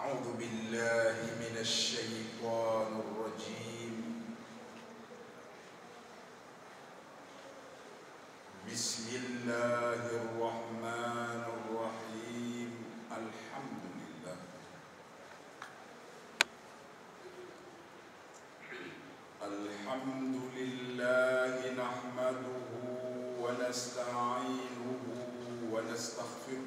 أعوذ بالله من الشيطان الرجيم بسم الله الرحمن الرحيم الحمد لله الحمد لله نحمده ونستعينه ونستغفره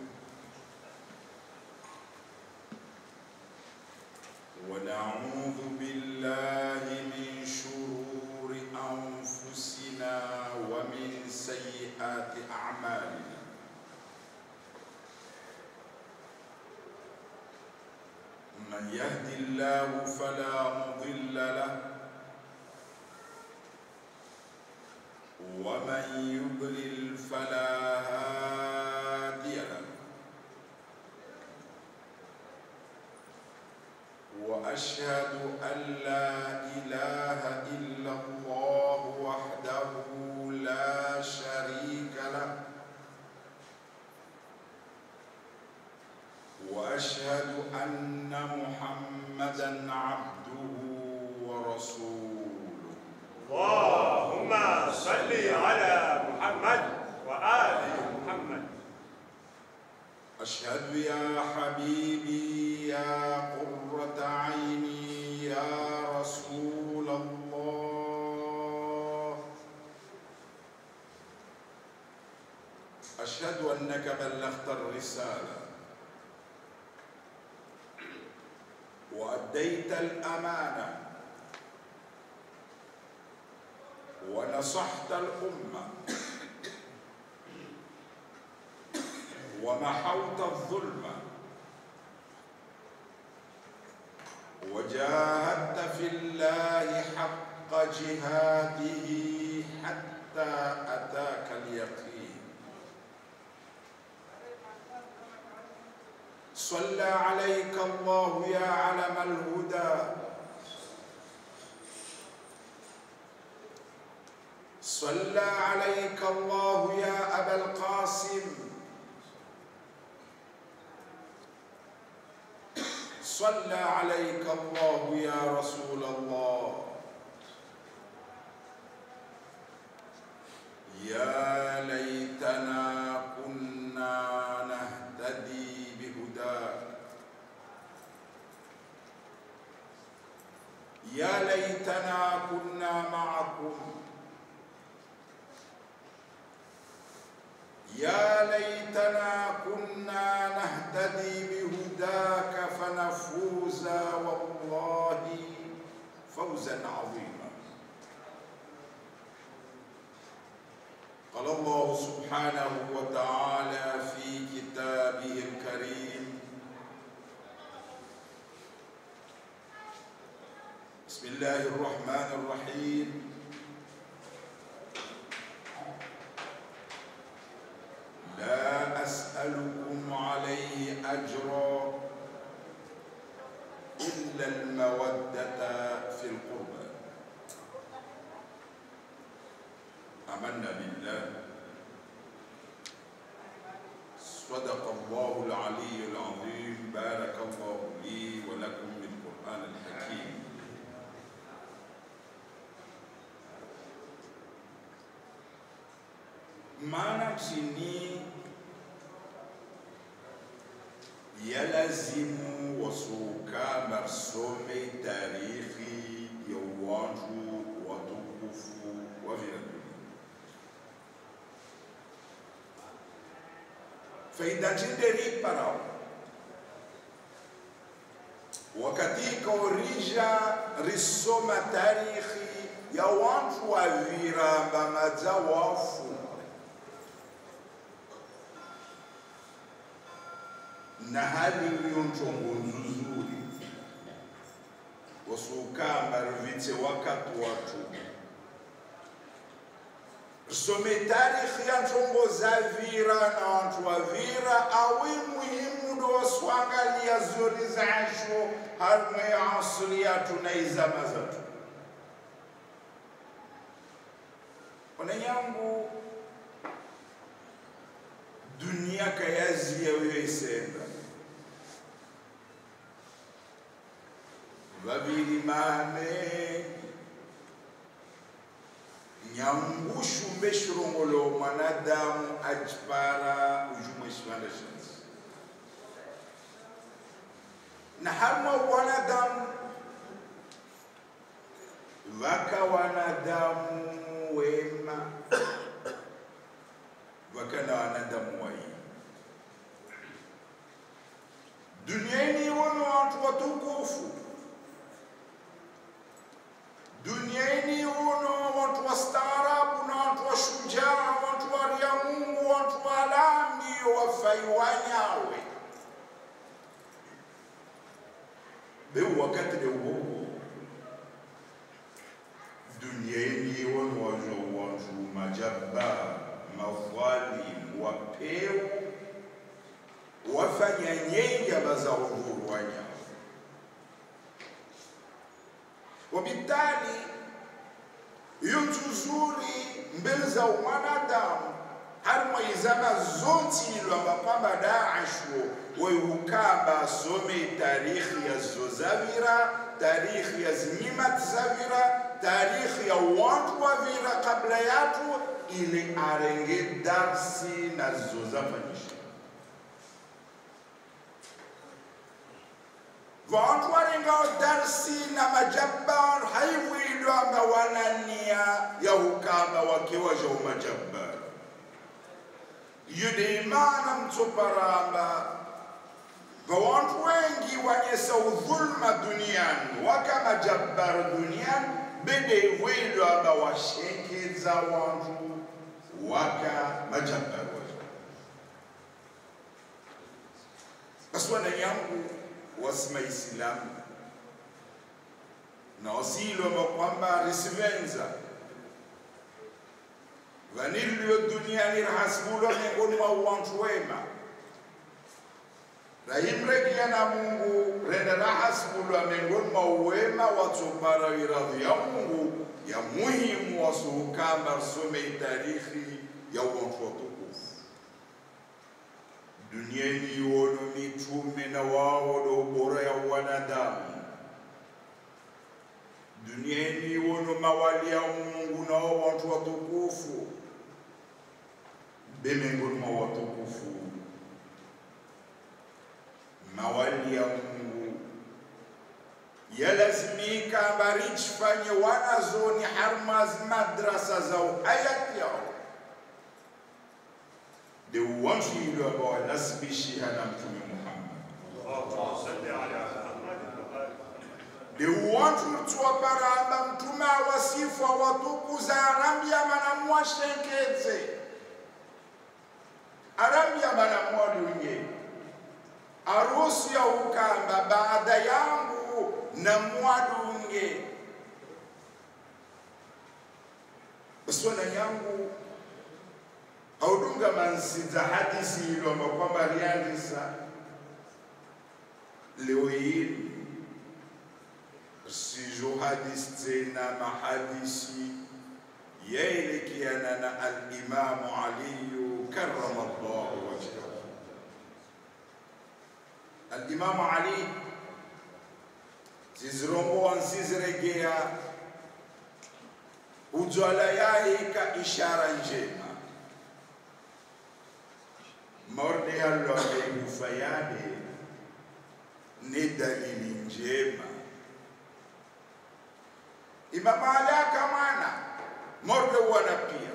ونعوذ بالله من شرور أنفسنا ومن سيئات أعمالنا من يهد الله فلا مضل له ومن يضلل فلا هادي له واشهد ان لا اله الا الله وحده لا شريك له واشهد ان محمدا عبده ورسوله اللهم صل على محمد وآل محمد أشهد يا حبيبي يا قرة عيني يا رسول الله أشهد أنك بلغت الرسالة وأديت الأمانة ونصحت الأمة ومحوت الظلم وجاهدت في الله حق جهاده حتى أتاك اليقين صلى عليك الله يا علم الهدى صلى عليك الله يا أبا القاسم صلى عليك الله يا رسول الله يا ليتنا كنا نهتدي بهداك يا ليتنا كنا معكم يا ليتنا كنا نهتدي بهداك فنفوز والله فوزا عظيما قال الله سبحانه وتعالى في كتابه الكريم بسم الله الرحمن الرحيم لا أسألكم عليه أجرا إلا المودة في القربى آمنا بالله صدق الله العلي العظيم بارك الله لي ولكم بالقرآن الحكيم maana chini yalazimu wasuka marsome tarikhi ya uwanju watukufu wa vinaduni faida njinderi parao wakati kaorija risoma tarikhi ya wantu waviramba madza wafu na hali iliyo nchongo nzuzuri wasukamba rivitse wakati watu some tarikhi ya nchongo za vira na wantu wa vira awi muhimu ndo waswangalia zori zasho harmwe ya asili yatu na izama zatu wananyangu dunia kayazi yayo isenda vavili mame nyangushu mbeshirongolo mwanadamu ajipara ujumwe shivanda shansi na harma wanadamu vaka wanadamu wema vaka na wanadamu wai duniani wono watu watukufu duniani wono watu wastaarabu na watu washujaa watu waria mungu watu walambi wafai wanyawe beu wakati de uogo duniani wono wajo wantu majabba madhalim wapeu wafanya nyenya baza uhuru wanyawe wabitali iyo nzuzuri mbele za mwanadamu harimo izama zotilwa mapamba daasho weyukamba asome tarikhi ya zozavira tarikhi ya zinyimat zavira tarikhi ya wantu wavira kabla yatu ili arenge darsi na zozafanyisha vantu varengao darsi na majabbar haivwilwanga wanania ya ukamba wakiwa ja umajabbar yudeimana mtsoparamba vawantu wengi wanyesa udhulma duniani waka majabbar duniani bedevwilwanga washenkedza wantu waka majabbar waja basi wananyangu wasima isilamu na wasilwa kwamba risivenza vanilio duniani rahasibulwa miongoni mwa wantu wema rahimrekia na mungu renda rahasibulwa miongoni mwa uwema watsopara iradhi ya mungu ya muhimu wasuhukamba some tarikhi ya wantu watukufu duniani wono mitume na wao ndo bora ya wanadamu duniani wono mawali ya mungu nao watu watukufu bemengoni mwa watukufu mawali ya mungu yalazimika mbarichifanye wanazoni harmaz madrasa zao hayati yao de uwanjilo ambao wanasibishiha na mtume Muhammad اللهم صل على محمد وآل de uwantu tuwaparamba mtume awasifu awatukuza arambia manamwashenkedze arambia manamwadunye arusi ya ukamba baada yangu na mwadunge baswana yangu audunga mansiza hadisi ilo amba kwamba liandisa leo hili sizo hadisi tena mahadisi yaelekeana na alimamu aliyu karama llahu wajhahu alimamu ali zizirombowa nsiziregea ujwala yaika ishara njema morde hallo ameigufa yade ni dalili njema imamalaka mwana morde wana pia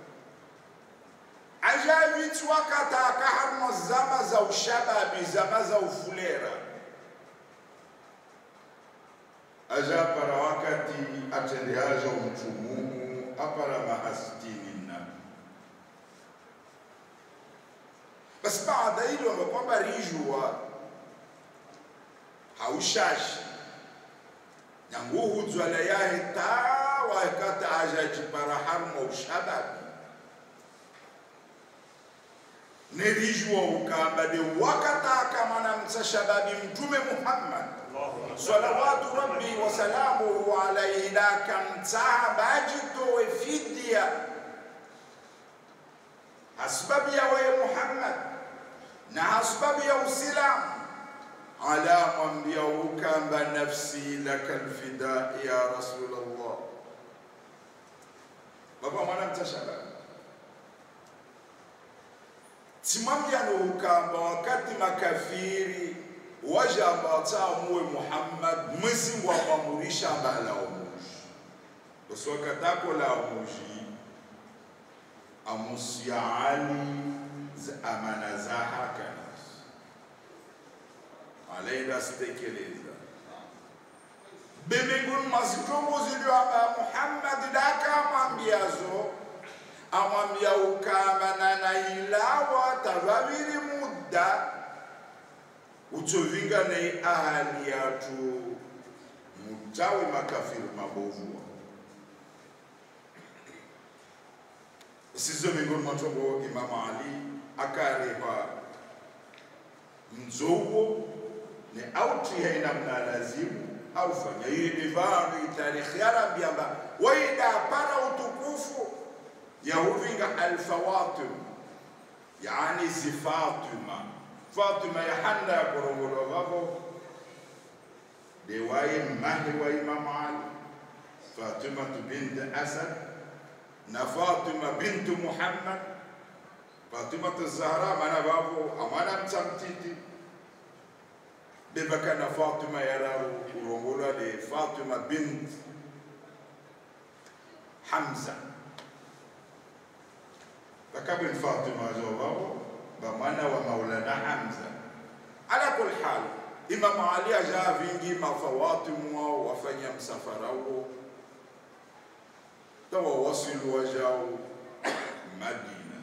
ajavitswakataka harimo zama za ushababi zama za ufulera ajapara wakati atendeaja umtumumu apara mahasitini na basi baada hilo kwamba rijua haushashi nyanguhu dzwala yahe ta wakata aja jipara harmo ushababi nerijua ukamba de wakata kamana mtsa shababi mtume muhammad اللهم salawatu rabbi wasalamuhu alaihi dakamtsaha bajitowe fidya hasbabu ya weye muhammad na hasbabu ya usilamu ala mwambia ukamba nafsi laka lfida ya rasulallah baba mwana mtashaba timwambyano ukamba wakati makafiri wajamba tamuwe muhammad mwezingu amwamurisha mbala omuji oswakatako la omuji amusia ali za amana za hakanas alaenda sitekeleza bembinguni mazitombozilwamba muhammad dakamwambiazo amwambia ukamba nanailawa tavaviri mudda utsovinga nei ahali yatu mutawe makafiri mabovu sizo miongoni mwatongo imamu ali akarepa mzowo ne autiha inamna lazimu aufanya ili divanu itarikhi yarambiamba waida para utukufu yahuvinga alfawatim yani zifatima fatima yahanda yakorongolo vavo dewaye mmahi wa imamu ali fatimatu bint asad na fatima bintu muhammad fatimatu zahra mana vavo amwana mtsamtiti bebakana fatima yararu kurongolwa de fatima bint hamza bakabin fatima zo vavo bamwana wa maulana hamza ala kul hal imamu ali aja vingi mafawatimu wao wafanya msafara huo tawa wasilu wajao madina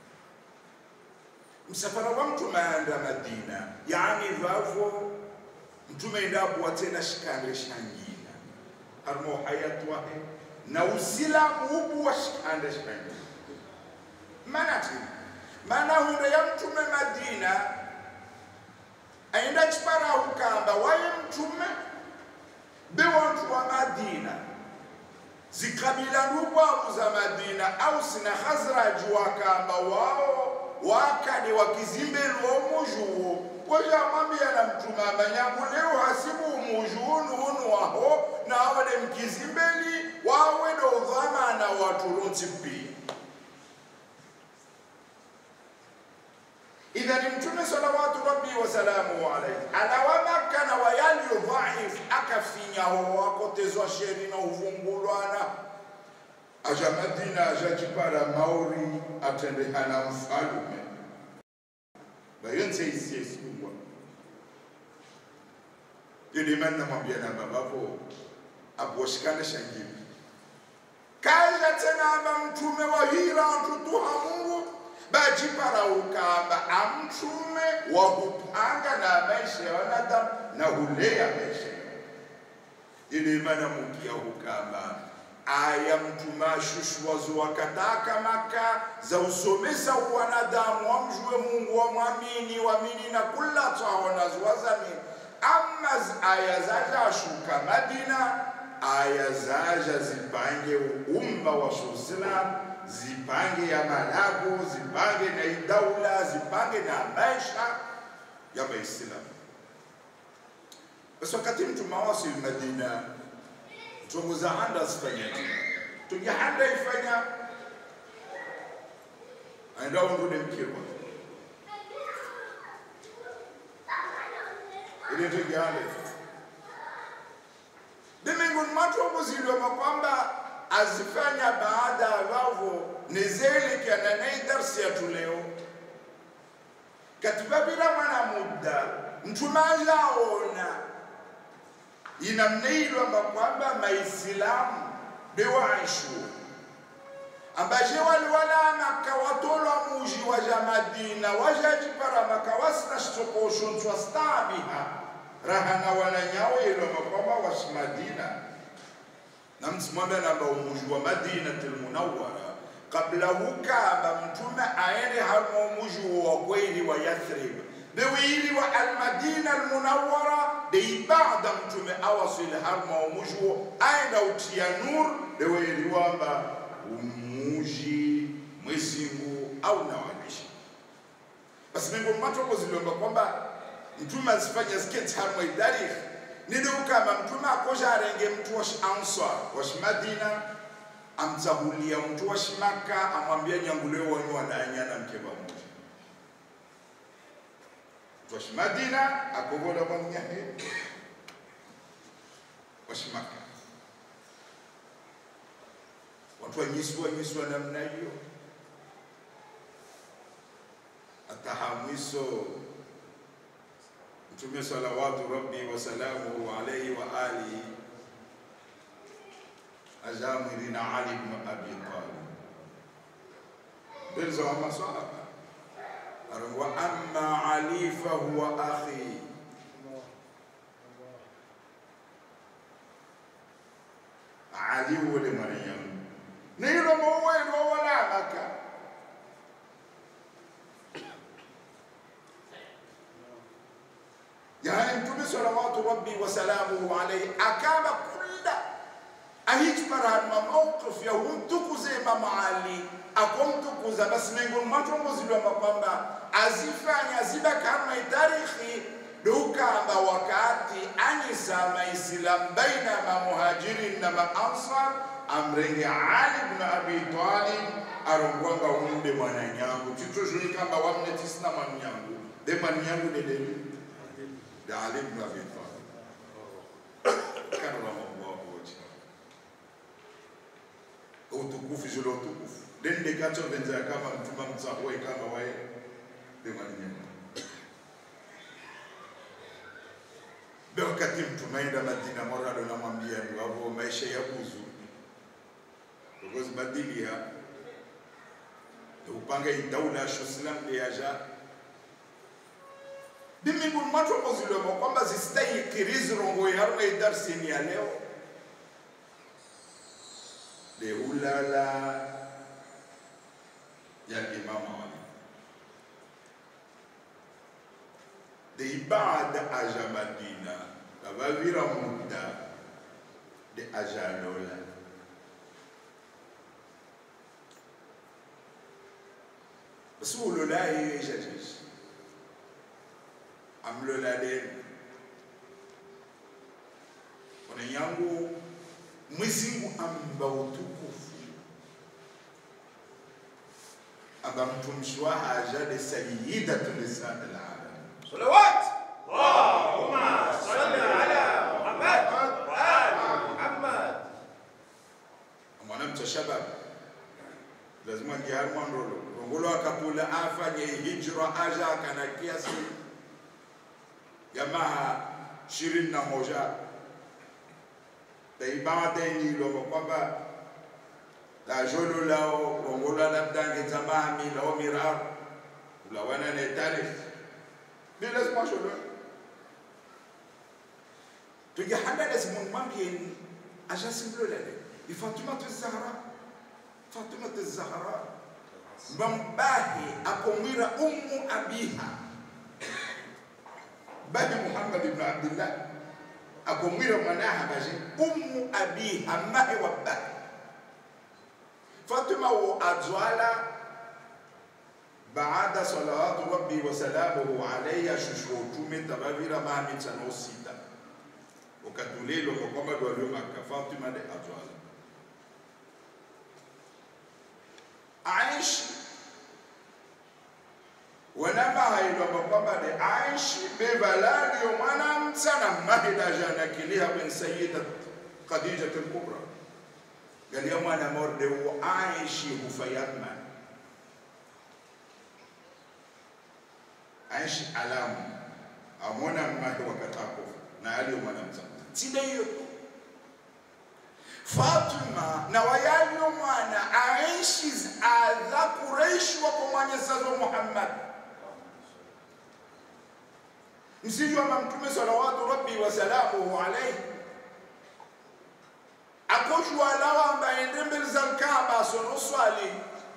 msafara wa mtume aenda madina yani vavo mtume endapo tena shikande shangina harimo hayatu wahe na usilamu ubu wa shikande shangina manati mana hunde ya mtume madina aenda chipara ukamba waye mtume bewantu wa madina zikabila ndubwamu za madina ausi na khazraji wakamba wao wakade wakizimbeli omujuwo wajamwambia na mtume amanyanguleo hasibu umujunu unu waho na awade mkizimbeli wawede udhamana waturunti pia idhani mtume salawatu rabbi wasalamuhu alaihi alawamakana wayaliyo dhaif akafinyaho wakotezwa sheri na uvumbulwana aja madina ajachipara mauri atendehana mfalume bayonse isiesungwa yodimani namwambia na babavo aposhikane shangimi kaja tena aba mtume wahira ntutuha mungu bajipara ukamba amtume wa kupanga na maisha ya wanadamu na hulea maisha ili mana mukia ukamba aya mtume ashushwazo wakataka maka za usomesa wanadamu wamjue mungu wamwamini wamini na kula twahonaziwazamini ama aya zaja ashuka madina aya zaja zipange umma wa shuislamu zipange ya malago zipange na idaula zipange na maisha ya maislamu basi wakati mtume awasili madina mtongoza handa asifanyaje tungehanda ifanya aenda undude mkirwa ili tungehanda diminguni matongoziliwa kwamba azifanya baada ya vavo nizeelekeana naye darsi yatu leo katiba bila mwana muda mtume ajaona inamneilwamba kwamba maislamu bewaishu ambaje waliwala maka watolwa muji waja madina wajajipara maka wasina shitokoshontwa stabiha rahana wananyawo ilwamba kwamba washi madina na msimwambia namba umuji wa madinatul munawwara kabla hukaba mtume aende harimo umuji wa kweli wa yathrib bewili wa almadina almunawwara beibada mtume awasili harimo umuji aenda utia nur bewili wamba umuji mwezingu au nawalisha basi mingo matoko ziliomba kwamba mtume azifanya sketch harmwe tarikh nidukama mtume akosha arenge mtu wa ansar wa madina amtsahulia mtu wa maka amwambia nyanguleo wanyu wananyana mke pamoja mtu wa madina akogola mwamnyahe wa maka watu wanyiswa nyiswa namna hiyo atahamwiso mtume salawatu rabbi wasalamuhu alaihi wa alihi ajamwirina ali bnu abi talib belza wa masahaba aron wa amma ali fahuwa akhi ali wole mariyam nilo mowelo walalaka yani mtume salawatu rabbi wasalamuhu alaihi akaba kulla ahijparanma mawqif ya humtukuze Imam Ali akomtukuza basi miongoni mwa tongozilwamba kwamba azifanya ziba kama itarikhi dukamba wakati anyisa maislamu baina mamuhajirin na maansar amrenge Ali ibn Abi Talib arongwanga umde mwananyangu titozhoikamba wamne tisina mwananyangu de mwananyangu dedeli de Ali ibn Abi Talib karramallahu wajhahu utukufu zile utukufu dende kacho venza kama mtuma mtsahwe kama wae de mwananyangu be wakati mtumaenda Madina morado namwambia ngavo maisha ya buzu ukozibadilia upanga idaula shoslam yaja biminguni mwatokozilwemo kwamba zisitayikirizirongo yaruna idarsini ya leo leulala ya imamu ali de ibada aja madina kavavira muda de aja lola suulola hiyo ishatisha amlola deni ona yangu mwizingu amba utukufu amba mtumishi wa haja de sayidatu lisani alalam صلوات اللهم صل على محمد وآل محمد mwanamcha shabab lazima ngiharima ndolo rongolo akapula afanye hijra aja kana kiasi jamaa ishirini na moja taibadainiloma kwamba lajolo lao rongolo labdange jamaa milao mirar ulawana ne tarikh ni lazima sholo tujahanda lazima mwambie aja simlolale ifatimatu zahra fatimatu zahra mbambahi akomwira ummu abiha babi muhammad ibn abdillah akomwira mwanaha baje ummu abiha mahe wa bahi fatima wo adzwala baada salawatu rabbi wa salamuhu alayha shushutume tabavira mami tsano sita ukatulelo kwa kwamba dwalio maka fatima de adzwala aishi wanama hailwamba kwamba de aishi bevalalio mwana mtsana mahida jana kiliha ben sayida khadija al-kubra galia mwana morde wo aishi hufayatma aishi alamu amona mmahe wakatako na aliyo mwana mtsana tide hiyo Fatima na wayalio mwana aishi adha Quraish wako mwanyesazo Muhammad msiji wa mtume salawatu rabbi wa salamuhu alayhi akoshwa lawa ambaye mbele za Kaaba sono swali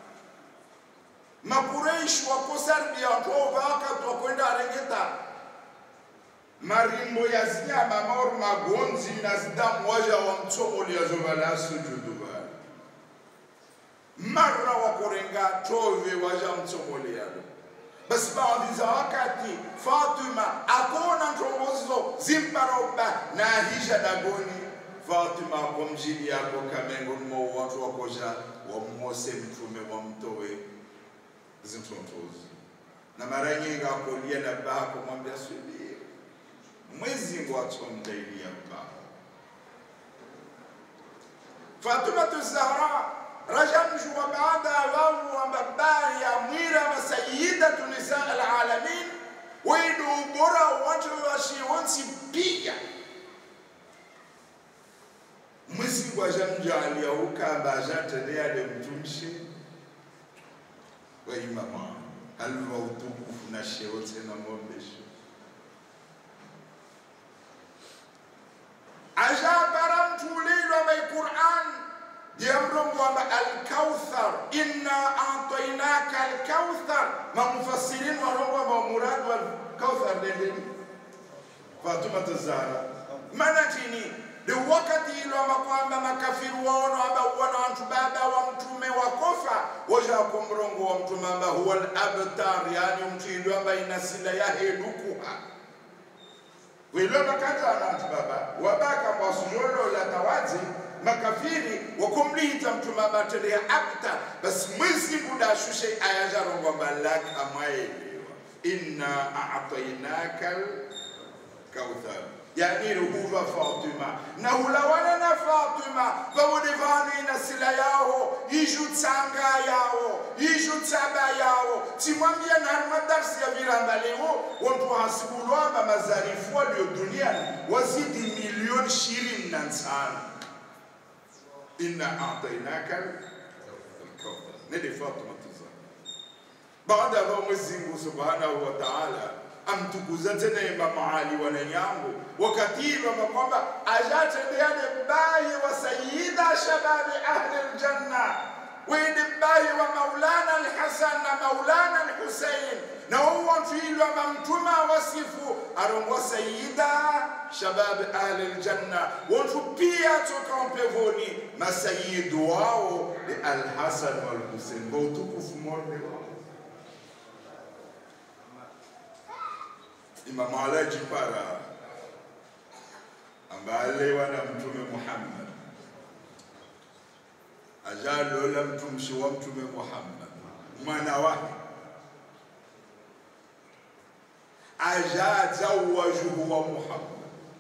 makureish wako Serbia watoba wakati wakwenda arengeta marimbo ya zinyama maor magonzi na zidamu waja wa mtsomoli yazovala sujudu bali mara wakorenga tove waja mtsomoli yalo basi baadhi za wakati Fatima ako zimparoba na hisha dagoni fatima kwa mjili yako kamengo mo watu wakoja wamose mtume wamtowe zintontozi na mara nyingi akolia na baba kumwambia subiri mwezi ngwatomdailia baba Fatima Zahra rajamjua baada ya wao wa baba ya mwira wa sayyidatu nisa alalamin wedu ubora watu washionsi pia mwezi gwajamjalia ukamba ajatendea de mtumshi wa imama halva utukufu na sheo tena mombesho ajabara mtulilwa mai Qur'an yamrongwamba alkauthar inna atainaka alkauthar mamufassirin warongwamba muradu alkauthar dendeni Fatuma Zahra maana chini ni wakati ilo ama kwamba makafiru waono aba wana wantu baba wa mtume wakofa waja kwa mrongo wa mtume amba huwa al-abtar yani mtu ilo amba ina sila ya hedukuha wilo bakaza wanantu baba wabaka kwa sujolo la tawazi makafiri wakumlihita mtume amba telea abtar bas mwezi muda shushe ayajarongo amba laka maelewa inna a'tainaka kauthar yani ruhuva Fatima na hulawana na Fatima vawodevani na sila yao iju tsanga yao iju tsaba yao timwambia na madarsi ya viranda leo watu hasibulwamba mazarifu walio duniani wazidi milioni ishirini na tano inna atainaka alkauthar nende Fatima tuza baada ya Mwenyezi Mungu subhanahu wa ta'ala amtukuza tena Imam Ali wananyangu wakati wama kwamba ajatendeane bayi wa sayyida shababi ahli aljanna wende bayi wa maulana alhasan na maulana alhusain na uwantwilwa mamtuma wasifu arongwa sayyida shababi ahli aljanna wantu pia toka mpevoni masayidu wao ni alhasan walhusain kwa utukufu morde wao Imam Ali Jipara ambaye aliwa na Mtume Muhammad ajalola mtumshi wa Mtume Muhammad mwana wake ajazawajuhu wa Muhammad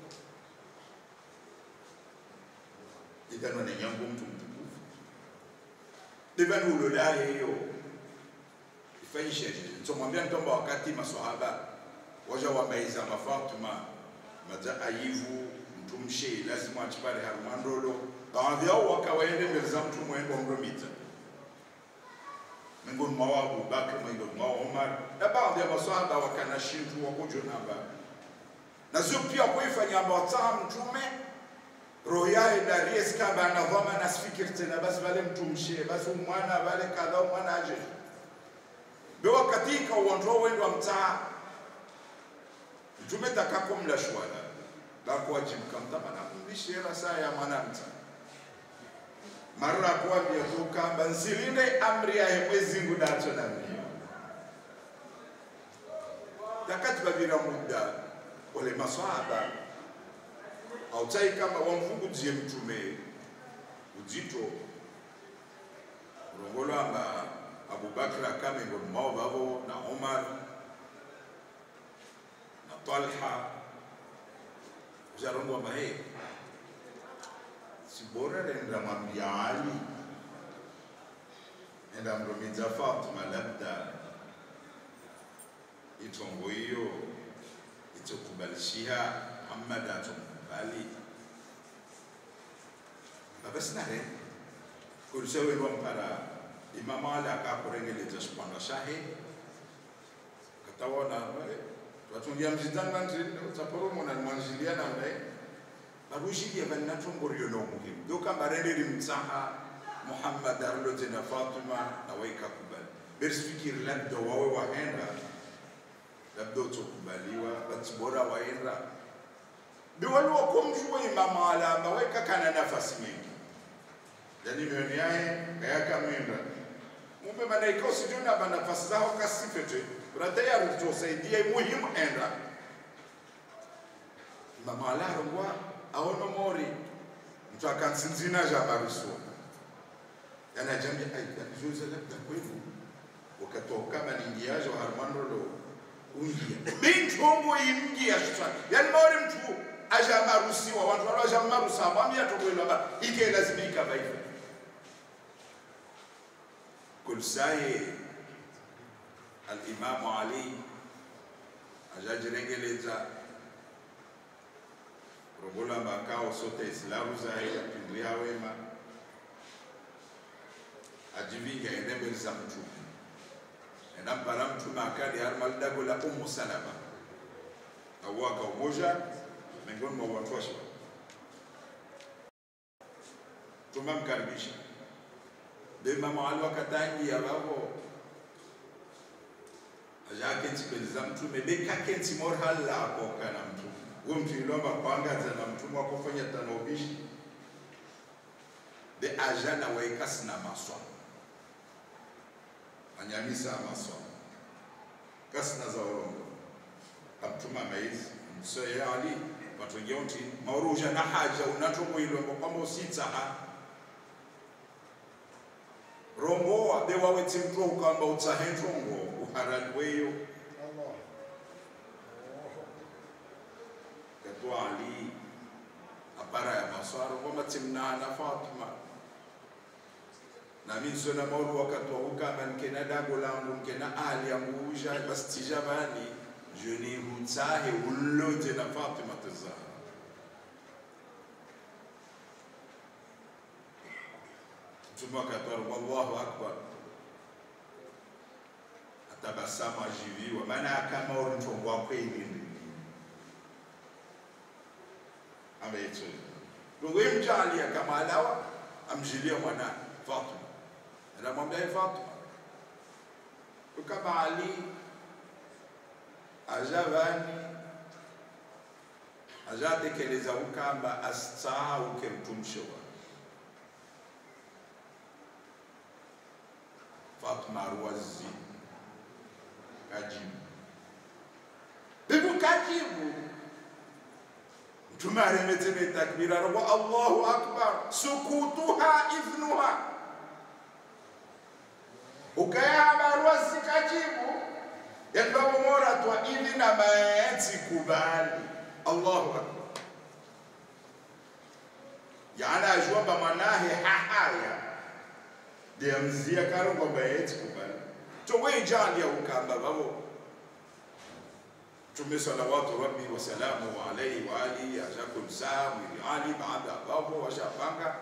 ikanwa ni nyangu mtu mtukufu divani ulolaye hiyo ifanyishe nsomwambia ntomba wakati maswahaba waja wamaiza mafatuma maza ayivu mtumshe lazima achipare harumandolo baadhi yao wakawaende mbele za mtu mwendo mromita miongoni mwa Abu Bakr miongoni mwa Umar na baadhi ya maswahaba wakana shintu wakujo namba na sio pia kuifanya amba wataa mtume roho yae daries kamba anavama na sifikiri tena basi vale mtumshe basi umwana vale kadha umwana aje bewa katika uondoa wendo wa mtaa mtume takakomla shwala bakuwajibika mtamana mlishera saa ya mwanamta mara kuambia tukamba nsilinde amri yahe mwezi ngu dacho na mbio takati babira muda wale maswahaba autai kama wamvugudie mtume uzito ulongolo amba abubakar akame ngoni mao vavo na umar na talha ujarongwa mahe sibora nenda mwambia ali nenda mromiza fatima labda itongo hiyo itokubalishia muhammad atomkubali babasinare kulisewelwa mpara imama ali akakurengeleza xipanda xahe katawona twatungia mzitanga nzaporomo na mwanzilia namnaye barushilia vanina tongoriyo no muhimu dokambarenderi mtsaha muhammad arlote na fatima na waikakubali berisifikiri labda wawe wahenda labda utokubaliwa batibora waenda biwaliwakomjuwa imama alama waikakana nafasi mingi yani mioni yaye kayakamwenda mumbe manaika usijona ba nafasi zao kasifete uratayari tutosaidia muhimu enda mama alarongwa aono mori mtu akansinzina jamaruso yani ajambia ai anizoza labda kwenu wakatoka kama ningiajo harmanrolo ungia bintongo imgia sasa yani mori mtu ajamarusiwa watu wala ajamarusa mwambia tokwelo ba ike lazimika baifa kul saye al-Imam Ali ajajirengeleza robola makao sote islamu zaye apindria wema ajivinga ende mbele za mtume enampara mtume akali harmalidago la umu salama awaka umoja miongoni mwa watu washa tumamkaribisha ndio Imamu Ali wakatangia babo ajakenti mbele za mtume bekakenti morhala akoka na mtume huyo mtu ilomba kwangaza na mtume wakofanya tanobishi de ajana waikasi na maswa anyamisa maswa kasina za olongo kamtuma maizi msoye ali patongea uti mauruja na haja unatongo ilombo kwamba usitsaha romboa bewaweti mtu ukamba utsahentongo uharali weyo katwa ali apara ya maswaro kwamba timnana fatima nami nsona maulu wakatwa ukamba nkena dago langu nkena ali yangu uja bastijabani jeni hutsahe ulote na fatima tazahra mtume akatwara wallahu akbar atabasamu ajiviwa maana kama uri mtongo wa kweli ameitwa ndugu mjalia kama alawa amjilia mwana Fatima anamwambia "Ee Fatima kama Ali ajavani ajatekeleza ukamba astsahauke mtumsho wa Fatima arwazi kajibu bibu kajibu mtume aremetene takbira robo allahu akbar sukutuha idhnuha ukayahabarwasi kajibu yandwabomora twa idhi na maenzi kubali allahu akbar yana ajwamba mwanahe hahaya ndiamzia karongo maenzi kubali towejalia ukamba babo Mtume salawatu rabbi wasalamu alaihi wa alihi ajakum saa mwili Ali baada ya hapo washapanga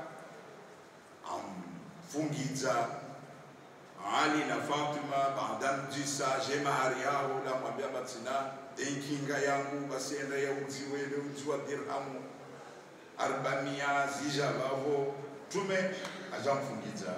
amfungiza Ali na Fatima baada mjisa je mahari yao la mwambia batina enkinga yangu basienda ya uzi wele uzi wa dirhamu arbamia zija bavo Mtume ajamfungiza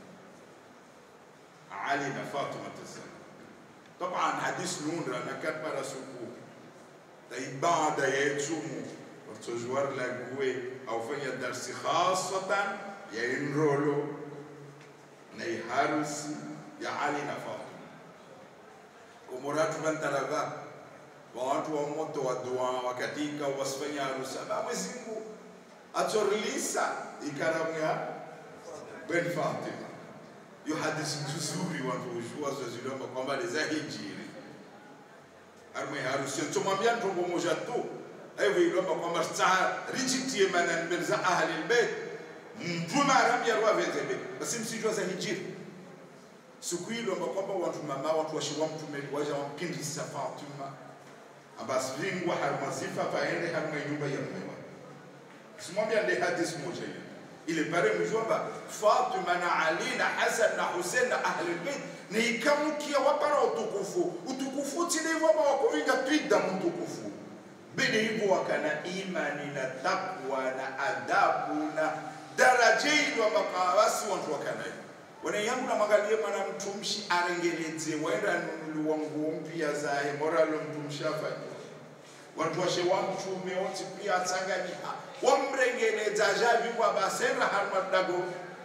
Ali na Fatima tazama طبعا حديث نون انا كان para suku ta ibada yetu watojuar la gue au fanya darsi khasatan ya inrolo na harusi ya Ali na Fatima kumuratu bantarava wa watu wa moto wa dua wakatika wasifanya harusi ba Mwenyezi Mungu atorlisa ikaramu ya Ben Fatima hiyo hadithi nzuri watu ujua zozilomba kwamba ni za hijiri arme harusi tumwambia ntongo moja tu hivyo ilomba kwamba saa rijitie mana mbele za ahli albayt mtume arambia rwa vezebe basi msijua za hijiri siku ilomba kwamba watu mama watu washiwa mtume waja wampindisa Fatima abasi lingwa harmazifa paende harma nyumba ya mume simwambia ndi hadithi moja hiyo ile pale mjomba Fatima na Ali na Hasan na Hussein na ahli albayt ni ikamukia wapara utukufu utukufu tilivyo ama wakuvinga twida mtukufu bidi hivyo wakana imani na takwa na adabu na daraja hilo ambaka basi watu wakana wana yangu na magalie mwana mtumshi arengeleze waenda nunuliwa nguo mpya zae moralo mtumshi afanye watu washe wa mtume wote pia atanganyika wamrengeleza javi kwa basera harmadago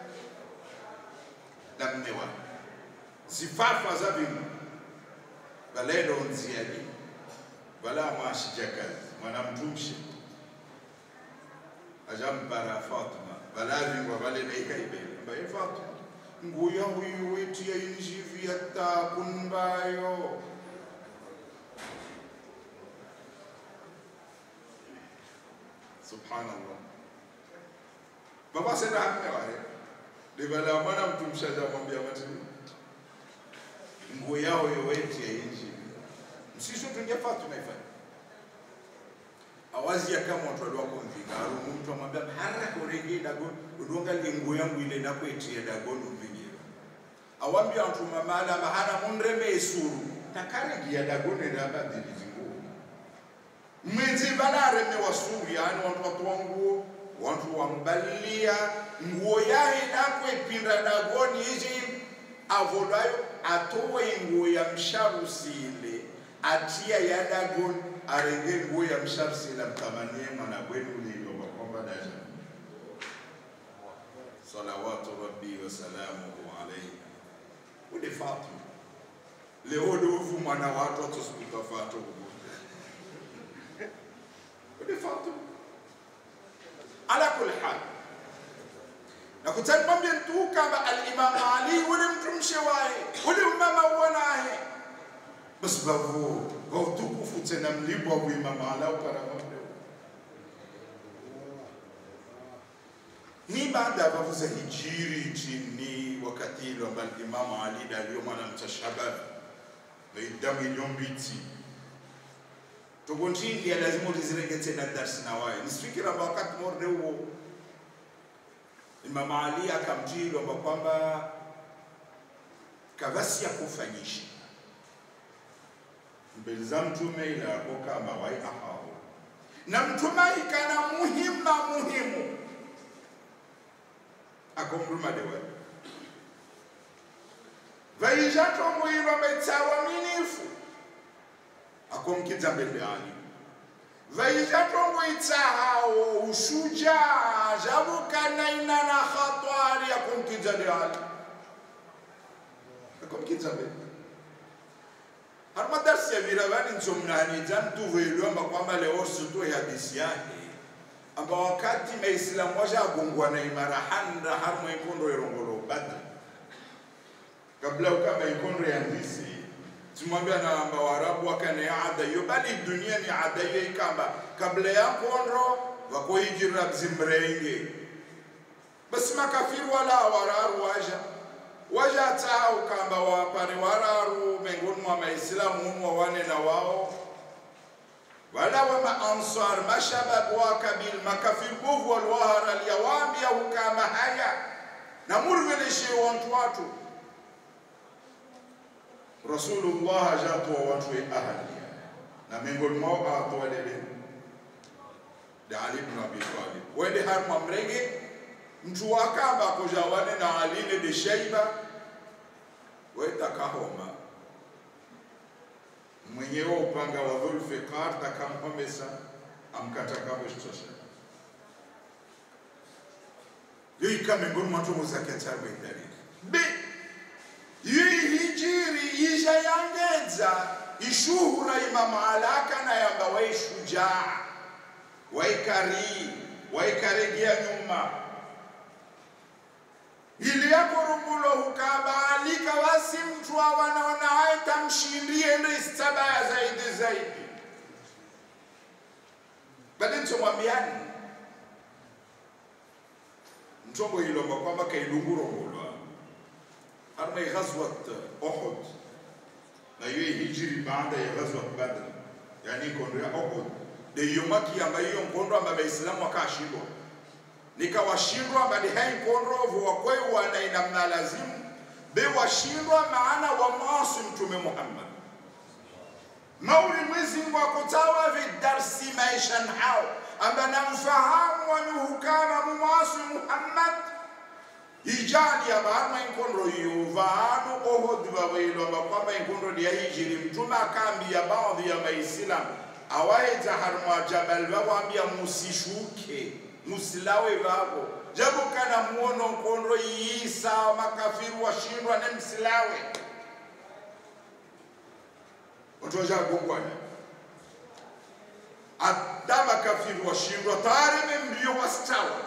na mme wa zifafa za bimu balendo nziani bala mwashija kazi mwana mtumshi ajampara Fatima balavingwa vale naikaibele ambaye Fatima nguya huyu wetu ya injivi yatakunbayo subhanallah baba senda hamne wahe livala mwana mtu mshaja mwambia matini nguo yao yowetu ya injivi msisho tungia Fatima ifanye awazi ya kama watu walio kumvinga arumu mtu amwambia hara korenge dago udonga lingu yangu ile nakwetie dago nuvingira awambia watu mamala mahana munreme esuru takaregia dago neraba dili zingu mwenzi banareme wasuru yani watu watu wanguo watu wambalia nguo yahe nakwe pinda dagoni iji avodayo atowe nguo ya msharusile atia ya dagoni arenge nguo ya msharsi la mtamanie mwana gwenu lilo kwamba daja salawatu rabbi wa salamuhu alayhi ule Fatima leo dovu mwana watu atusiputa Fatima ule Fatima ala kulli hal na kutanimwambia mtu kama al-Imam Ali ule mtu mshewahi ule mama uonaye basi bavu wa utukufu tena mlibwa kuimama ala uparamamle ni baada ya bavu za hijiri chini wakati ilo ambalo Imamu Ali dalio mwana mtashabab vaidamu iliombiti togontindi ya lazima ulizirege tena darsi na waye nisifikira amba wakati morde huo Imamu Ali akamjilo amba kwamba kavasi ya kufanyisha mbele za mtume ila yakoka mawai ahaho na mtume ikana muhima muhimu akomruma dewe vaijatomwirwa betawaminifu akomkidza mbele ali vaijatomwitsahawo ushuja javukanaina na khatwari akomkidza de ali akomkidza mbele harima darsi ya viravani ntsomnani dzamtuvoilwa amba kwamba leo suto hadisi yake amba wakati maislamu washagongwa na imara handa harimo ikondo erongolo badri kabla ukama ikondo ya ndisi timwambia na amba warabu wakane ada yo bali dunia ni ada yo ikamba kabla ya kondo vakohijira bzimrenge basi makafiri wala wararu waja wajatau kamba wapare wararu miongoni mwa maislamu humu wawane na wao wala wa maansar mashabab wa kabil makafir bovu walwahara liyawambia hukama haya na murveleshe wantu watu rasulullah ajatoa watu wa ahli na miongoni mwao atoa lele da ali ibn abi talib wende harma mrenge mtu wakamba kujawane na aline de shaiba wetakahoma mwenyewe upanga wa dhulfiqar takampomesa amkatakavoshitosha yoika miongoni mwa ntongo zake atarwe dalili b yii hijiri isha yangedza ishuhura imama alaka na yamba waishujaa waikari waikaregia nyuma ili yako rumbulo hukabaalika basi mtu awanaona haye tamshindie ndo istabaya zaidi zaidi bali ntomwambiani ntombo ilomba kwamba kailungurongolwa harma ghazwat uhud na hiyo hijiri baada ya ghazwat badr yani kondo ya uhud de yomaki ambayo hiyo nkondo ambayo waislamu wakashindwa nikawashindwa bali hai kondrovu wakwewa na inamna lazimu be washindwa maana wa maasi mtume Muhammad mauli mwezi Mungu akutawa vidarsi maishan hao amba namfahamu wanuhukama mumasi Muhammad ijali ya baama inkondo hiyo vaanu ohod vawailo amba kwamba inkondo ya hijiri mtume akambia baadhi ya maislamu awaita harma jabal vawambia musishuke musilawe vavo japo kana muono nkondo yiisa makafiru washindwa ne msilawe watu wajagongwana ada makafiru makafiri washindwa tare mbio wastawa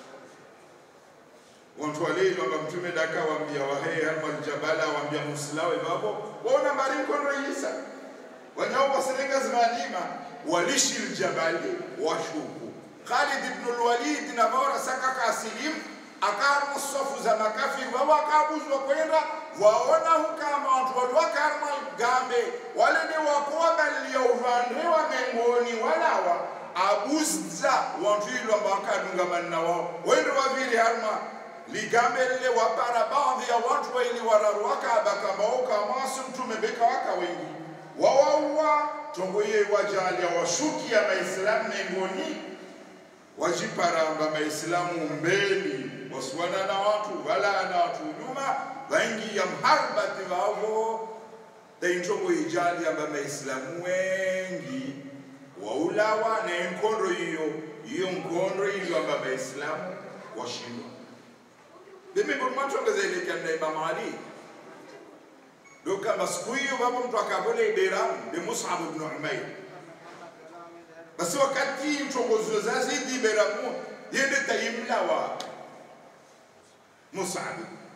wantu waleili wanga mtume daka wambia wahe halmaljabala wambia musilawe babo waona mbari mkondo isa wanyao wasereka zimalima walishi ljabali washuku Khalid ibn al-Walid na bora saka kasilimu akarmu sofu za makafiri wao akabuzwa kwenda waona hukama watu waliwakarma gambe wale ni wakuwa balia uvandiwa mengoni walawa abuzza wantu ilo ambao akadungamana wao wendo wavili harma ligambe lile wapara baadhi ya watu waili wararu wakaba kama ukamasu mtume beka waka wengi wawaua tongo ye wajalia washukia maislamu mengoni wajiparamba maislamu mbeli wasuwana na watu wala na watu nyuma waingi ya mharbati wavo daintongo ijali amba maislamu wengi waulawa na enkondo hiyo hiyo nkondo hiyo amba maislamu washindwa bimibomwatongezelekanna imamu ali dokamba siku hiyo vapo mtu akavona iberamu be musab bnu umair basi wakati ntongozo zazidi iberamu yende tayimlawa musab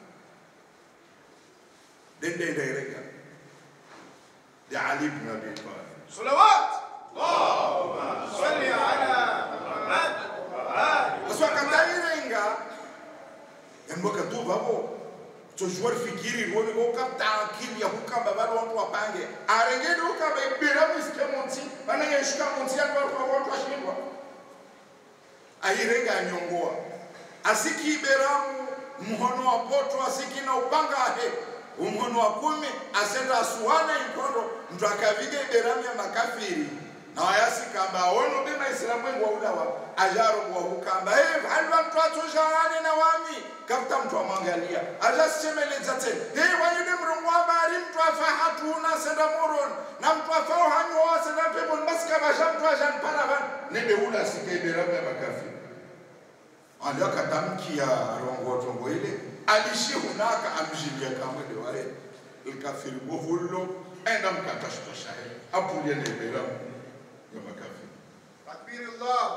dendendaireka de ali bnu abi talib صلوات اللهم صل على محمد وآل basi wakatairenga embwakatuvavo tojuar fikiri rwoni kokapta akili ya kukamba vale wantu wapange arengede ukamba iberamu isike monti vanangeshika monti yantu wantu washindwa airenga anyongoa asiki iberamu mhono wa poto asiki na upanga ahe umhono wa kumi asenda asuhana inkondo mtu akaviga iberamu ya makafiri na wayasikamba awono bema islamu wengu waulawa ajarogwa hukamba hey, halwa mtu atoshaane na wami kafuta mtu amwangalia ajasichemeleza tena hey, wayude mrungu habari mtu afa hatuna senda moron na mtu afa uhanyoa senda peponi basi kabasha mtu ajanparavan nebeula sika iberamu ya makafiri ali akatamkia rongotongo ile alishihunaka amjilia kamwele wae likafiri bovullo enda mkatashtashahe apulia neberamu ya makafiri تكبير الله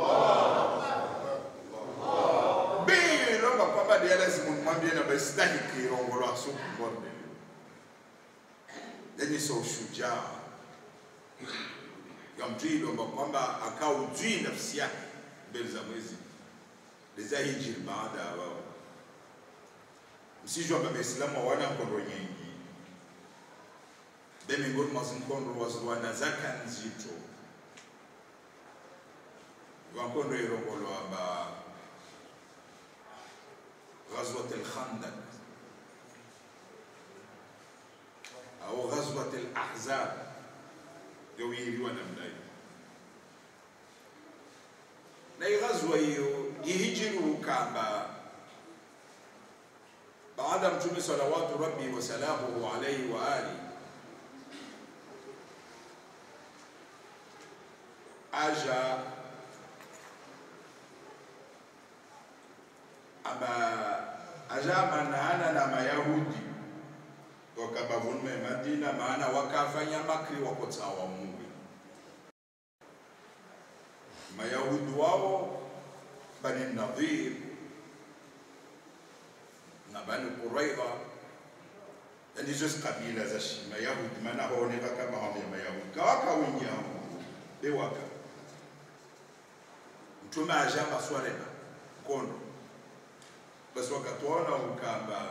bilomba kwamba dia lazima nimwambie na bastahiki rongolo asukumbonde yani so ushujaa ya mtu ilomba kwamba akaujui nafsi yake mbele za mwezi leza hijiri baada ya wao msijwa kwamba Waislamu hawana mkondo nyingi be miongoni mwa zinkondo waziwana zaka nzito wankondo irongolo amba غزوة الخندق أو غزوة الأحزاب يويري ونمدai na hii ghazwa hiyo ihijiri ukamba baada ya mtume salawatu rabbi wasalamuhu alaihi wa ali aja aba ajamanana na mayahudi wakabavunume madina maana wakafanya makri wakotsawa mungu mayahudi wao bani nadhir na bani quraidha yani hizo kabila za shi mayahudi maana haoneka kama wamya mayahudi kawaka wingi hao bewaka mtume ajamba swarema kondo basi wakatuona ukamba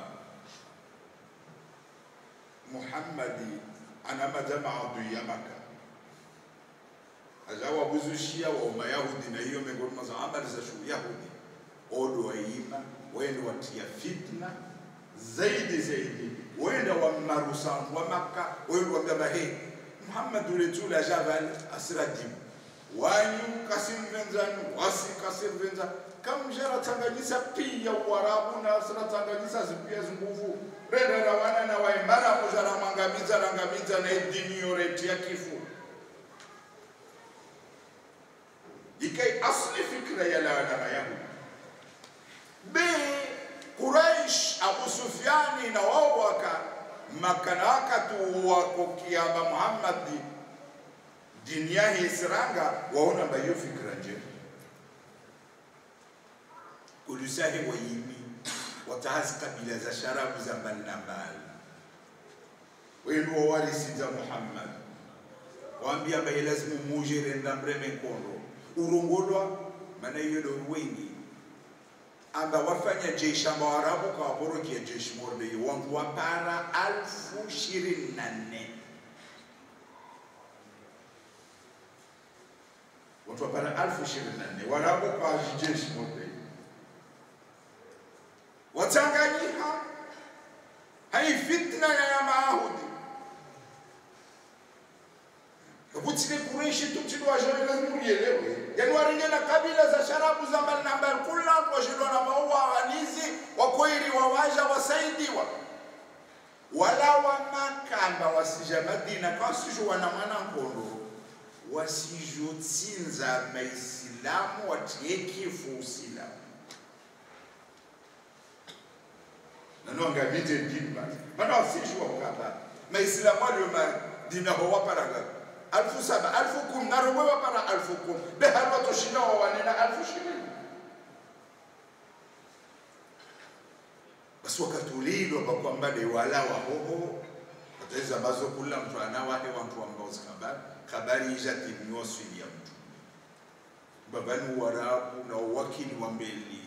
muhammadi ana majamaa adui ya maka ajawabuzushia wa mayahudi na hiyo miongoni mwa amali za shughuli yahudi odo waima wende watia fitna zaidi zaidi wenda wamarusantu wa maka wende wambaba he muhammad uletule ajavali asiradimu wanyu kasimvenzanyu wasi kasimvenza kamjara tanganyisa pia uarabu na sira tanganyisa zipia zinguvu renda rawana na waimara kujara mangamiza rangamiza na idini yoreti ya kifu ikai asli fikra ya lawana mayahudi b quraish abu sufyani na wao waka makanaka tu wako kiamba muhammadi dini yahe isiranga waona mba hiyo fikra njema kulusahe wayimi watahazi kabila za sharabu za mbali na mbali wenu wawarisiza muhammad waambia mbaye lazimu mujere ndamreme kondo urongolwa maana hiyo ndo wengi amba wafanya jeshi amba warabu kawaporokia jeshi morde wantu wapara alfu ishirini na nne watu wapara alfu ishirini na nne warabu kawajijeshi morde watanganyiha hai fitna ya maahudi kutile kureishi tutidwajore lazima ulielewe yani waringena kabila za sharabu za mbali na mbali kula twashindwa na maua wanizi wakweli wawaja wasaidiwa wala wamakamba wasija madina kwasisho wana mwana nkondo wasijotsinza maisilamu watie kifu usilamu nanongabite dini basi mana wasijwa ukaba maisilamu aliyo madina ho waparaga alfu saba alfu kum naromwe wapara alfu kum behar watoshinda wawanena alfu ishirini basi wakatulilwa bakwambade wala wahoho wataweza ambazo kula mtu anawahe wantu ambao habari habari ija timniwasili ya mtu babani warabu na uwakili wa mbeli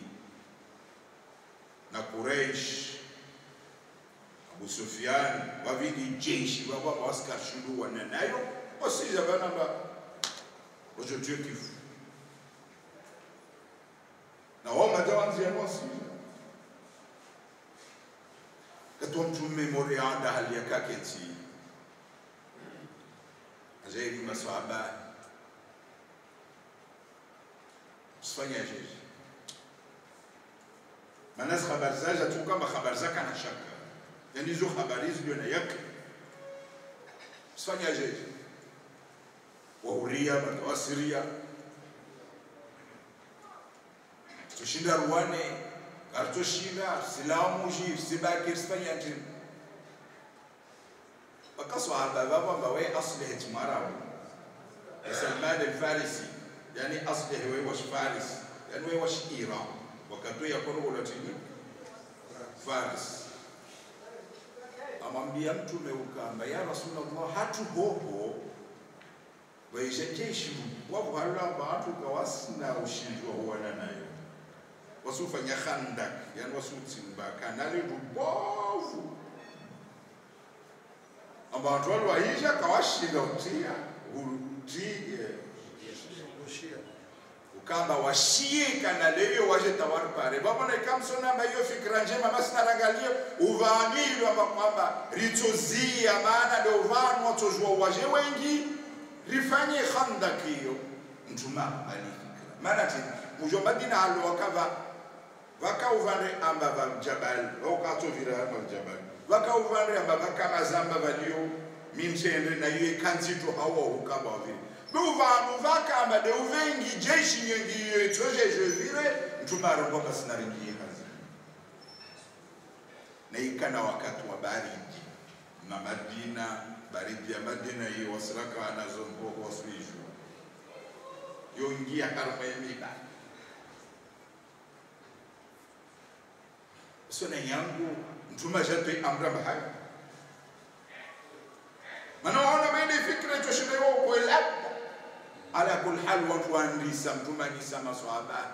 na Quraish Abu Sufyan wavili jeshi wababa wasikashindu wananayo wasija bana ba wajotue kifu na wao matawanzia wasija katwa mtume mori anda hali yakaketi ajaili maswahaba usifanya jeshi manas habari zaja tu kama habari zaka na shaka yani hizo habari hizo na yake usifanya jeshi wahuria watawasiria tushinda ruwane kartoshinda silamu ji sibaki sifanya tena wakaswahaba baba we aslih timarawo Salman al-Farisi yani aslih we wash Faris yani we wash Iran wakati ya kono ulatini Faris amwambia mtume ukamba ya Rasulullah hatu hoho waisha jeshi wakuhalula bantu kawasina ushindi wa huwana nayo wasufanya khandak yani wasutsimba kanali rubovu abantu walwaisha kawashinda utia utie ukamba washie kana leyo waje tawari pare babona ikamsona ma hiyo fikra njema basi narangalia uvangilwa kwamba ritozia maana ndio vanu watojua waje wengi rifanye khandakio mtuma alifikra maana tena mujo madina alo wakava vakauvande amba va jabal vaukatovira amba jabal vakauvande amba vakamazamba valio mimsende na iye kanzito hawa ukamba waviri beuvanu vakamba de uvengi jeshi nyengi yetojeje vire mtumaro kwamba sinaringie kazi na ikana wakati wa baridi na Madina baridi ya Madina hiyo wasiraka wanazombogo waswijwa yongia harma yemiba sona yangu mtuma jatwe amra bahari mana waona maende fikra toshirewo ko labda ala kul hal watu waandisa mtuma nisa maswahaba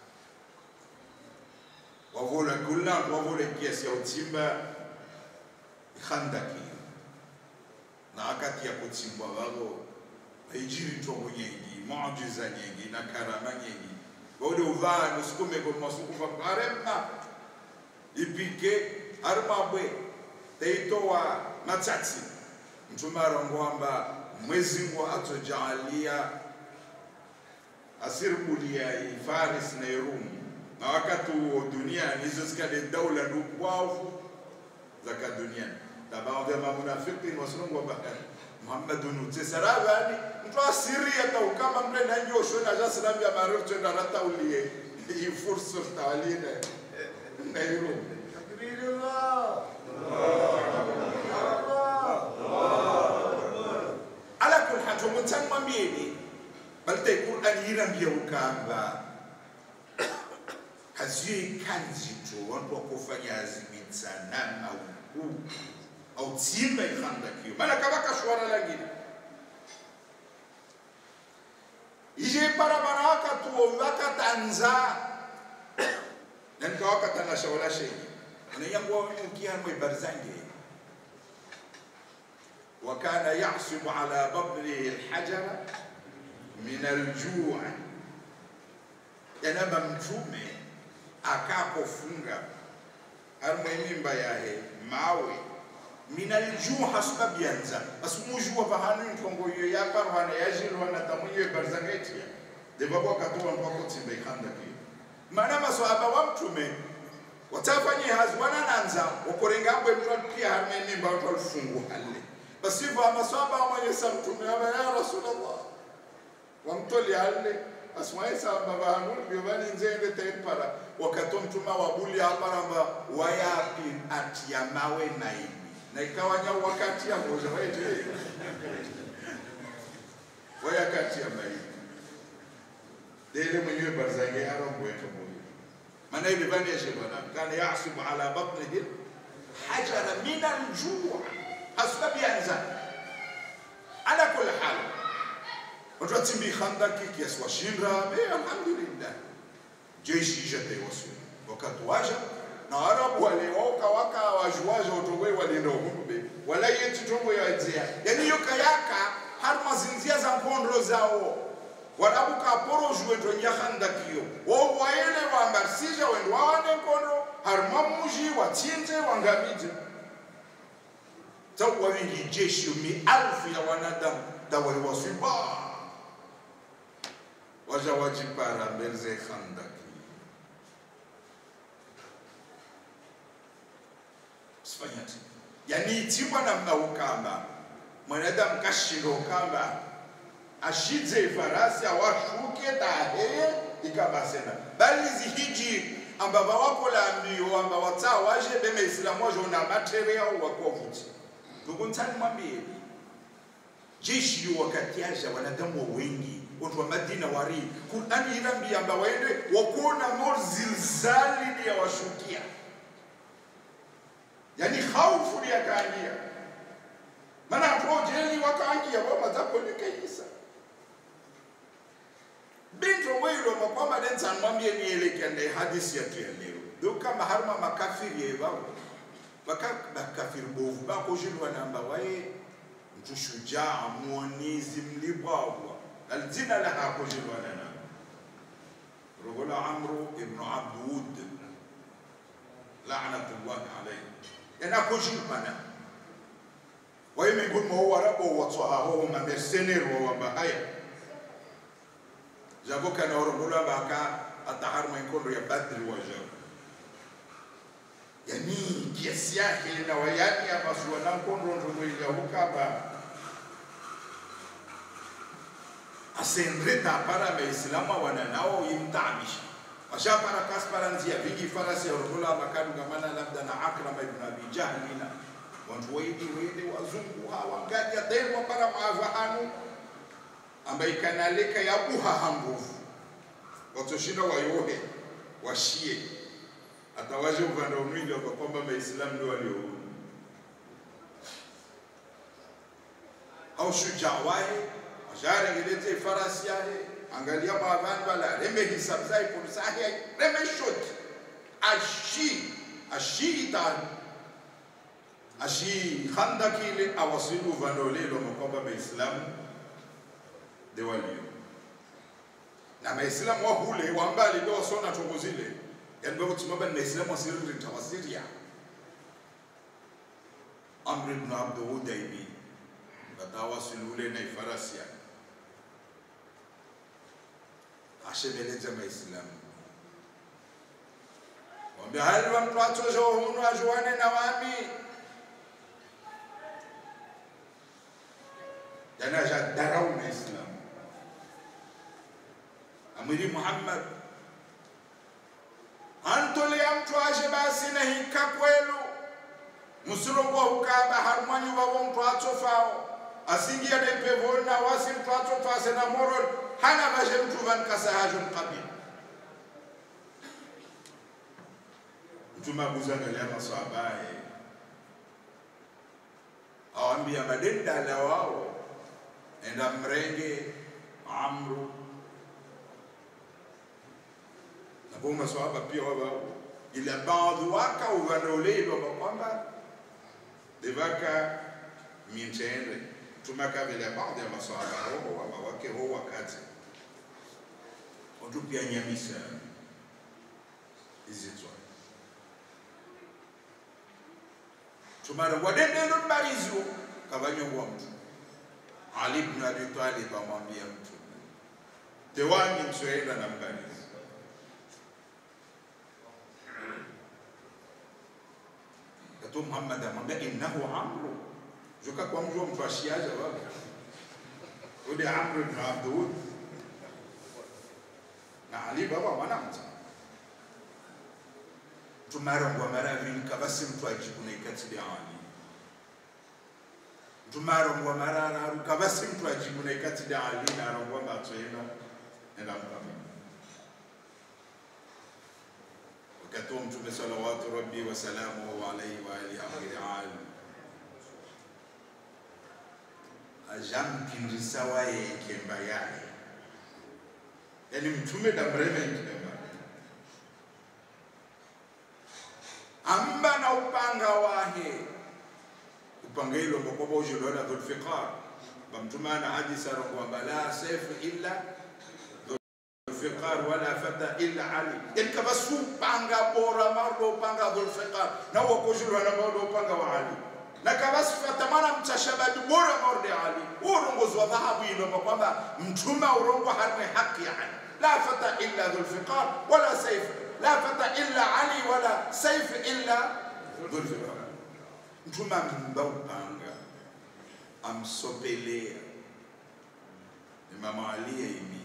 wavola kulla wavola kiasi ya utimba khandaki na wakati ya kutsimbwa wao haijiri tongo nyengi muujiza nyengi na karama nyengi wode uvaa nusukume kwa masukufa karema ipike armabwe teitoa matsatsi mtume arongwamba mwezi ngo atojalia asirbulia Faris na Rum na wakati huo dunia hizo zikale daula ndukwavu za kadunia tabaadhi ya mamunafiki wasungu bahari Muhammadun utisarabani mtu asiria tau kama mle na njosho na jasram ya marufu tena rataulie hii fursa tawalina na Rum تكبير الله ala kul hal to mun san man mwambieni balite Qur'an yirambia ukamba kaziyo ikanzito wantu wakufanya azimitsana au ku au tsimba ikhandakio maana kabaka shwara langine ije parabara wakatuo wakatanza nanka wakatanasha wala shei anayangwa ukiamwe barzange وكان يعصب على بطنه الحجر من الجوع yanaba mtume akapofunga harmwe mimba yahe mawe minaljuha sababianza asumujuwa vahanu ntongo yo yaparwana yajilwana tamuye barzangetia devabo akatoa mpako tsimbe ikhanda kiyo mana maswahaba wa mtume watafanye hazi wanananza wakorenga abwe mtu pia harmwe mimba watu alifungu halle basivo amaswahaba amanyesa mtume aba ya rasulullah wamtoli halle asmaisa babahanul biobani nzende tempara wakato mtuma wabuli aparamba wayapi atia mawe naini na ikawanya wakati ya moja waite wayakati ya maini dele mwenyewe barzange arongo yetu moja maana ile bani ya shebana kana yasubu ala batnihi hajara min aljuu hasbabi anza ala kulli hal watu watimbi khandaki kiasi washinda be alhamdulillah jeshi jate wasu wakati waja na arabu wale wauka waka wajuwaja utongwe walienda uhumbe wala yeti tongo ya edzea yani yoka yaka har mazinzia za mpondro zao warabu ka poro juwe to nya khandakiyo wo waele wa mbarsija wendo wawane kondo har mamuji watinze wangamije tawa wingi jeshi mi alfu ya wanadamu dawali wasiba waja wajipara mbele khandaki sifanyati yani itiwa namna ukamba mwanadamu kashinda ukamba ashidze farasi awashuke taheye ikabasena bali zihiji amba bawakola mbio amba watsa waje beme islamu waje una materia wakovuti tukuntani mwambie jeshi yu wakati aja wanadamu wengi watu wa Madina wari Qur'ani inambia amba waende wakuona mor zilzali ya washukia yani khaufu ya kaangia maana projeli wakaangia wa mazako nikaisa bintu wilo makwamba densa mwambie nielekende hadisi ya leo do kama harma makafiri yebao baka makafiri bovu bako jilwa namba wae mtu shujaa muonizi mlibwawa aljina la hako jilwa nana rogola amru ibn abd wud la'natullah alayhi yana ko jilwana waye miongoni mwa Waarabu watwa hao ma mercenaires wa bahaya javoka na orogola baka atahar mwenkondo ya badri wa jabu yani kiasi yake na wayani abasua na mkondo ndo ile hukaba asendreta para maislamu wana nao imtamisha washapara kaspara nzia vingi farasi ya orogola makadu gamana labda na akrama ibn abi jahlina wantu waidi waidi wazungu hawa ngaji aterwa para maavahanu ambaye kanaleka ya buha hambovu watoshinda wayohe washie atawaje upande mwingi kwa kwamba maislamu ndio walio au shujaa wae washare ngilete farasi yake angalia maavani wala reme hisab zai kursahi reme shot ashi ashi itani ashi khandaki ile awasilu vandolelo kwamba maislamu de walio na maislamu wa hule wa mbali ndio wasona tongo zile yani bado tumaba na maislamu wasiri tawasiria amr ibn abd udaybi batawasilu ile na farasi yake ashebeleza maislamu wambia hali wa mtu atojo hunu ajuane na wami yanaja darau na islam amiri muhammad antolea mtu aje basi na hika kwelu musulongo hukaba harmanyu wabo mtu atofao asingia de pevon na wasim twato fase na moron hana vaje mtu van kasahajun qabil mtume abuzangalia masahabaye awambia madendala wao enda mrenge amru nabo maswahaba pia wabao ila baadhi waka uvandoleilwa kwamba devaka mintende tumakavela baadhi ya maswahaba roho ama wake ho wakati watupia nyamisa izitswa tumara wadendelo mbarizo kavanyongwa mtu ali ibn abi talib amwambia mtu tewani msoenda na mbarizi kato muhammad amwambia innahu amru joka kwa mjua mtu ashiaja baba ule amru ibn abdud na ali baba mwanamta tumarongwa maravini kavasi mtu ajibu na ikatili ali tumarongwa marararu kavasi mtu ajibu na ikatili ali na arongwa mbatsoena enda mkama wakati wa mtume salawatu rabbi wasalamuhu alaihi wa alihi akhiri ali ajampindisa waye ikemba yaye yani mtume damreme ikemba amba na upanga wahe upanga ilo ngokoba ujilona dhulfiqar bamtumana hadisa rongwamba la sefu illa dhulfiqar wala fata illa ali yani kaba su upanga bora mardo upanga dhulfiqar na wakojilwana mardo upanga wa ali na kaba sifata mana mchashabadi bora mardo ali urongozi wa dhahabu ilo kwamba mtume urongo harme haki ya ali la fata illa dhulfiqar wala sefu la fata illa ali wala saif illa dhulfiqar mtume amimba upanga amsopelea imamu ali yaimi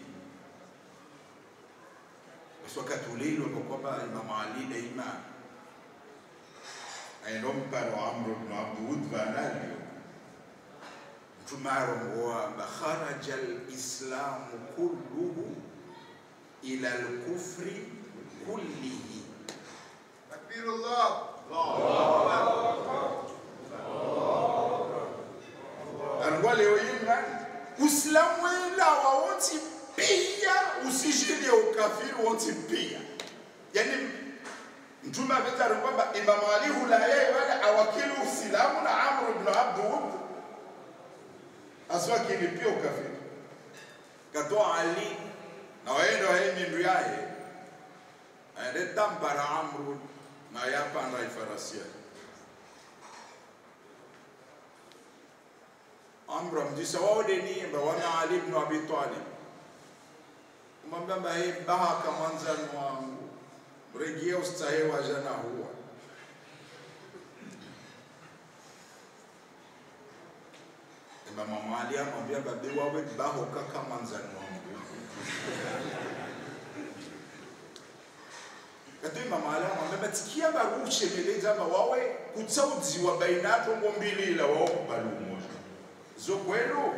basi wakati uleilo kwa kwamba imamu ali daima ainompa no amru bnu abdud vanalio mtume arongoa amba kharaja lislamu kulluhu ila lkufri kullihi تكبير الله angwa leo yinga uislamu wela wawonti pia usishinde ukafiri wonti pia yani mtume ametari kwamba imamu ali hulaye wale awakili uislamu na amru ibn abdud aswakini pia ukafiri katoa ali na waenda waemindu yaye aende tampara amru na yapanda ifarasi yake amru amjisa waodeni bawana ali ibn abi talib umwambia mbahe bahaka mwanzani wangu mregia ustahe wa jana huwa Imam Ali amwambia babe wawe baho kaka mwanzani wangu kati Imam Ali amwambia batikia barushe meleza ba wawe kutsaudziwa bainato ngombili ila wao kubali umoja zo kwenu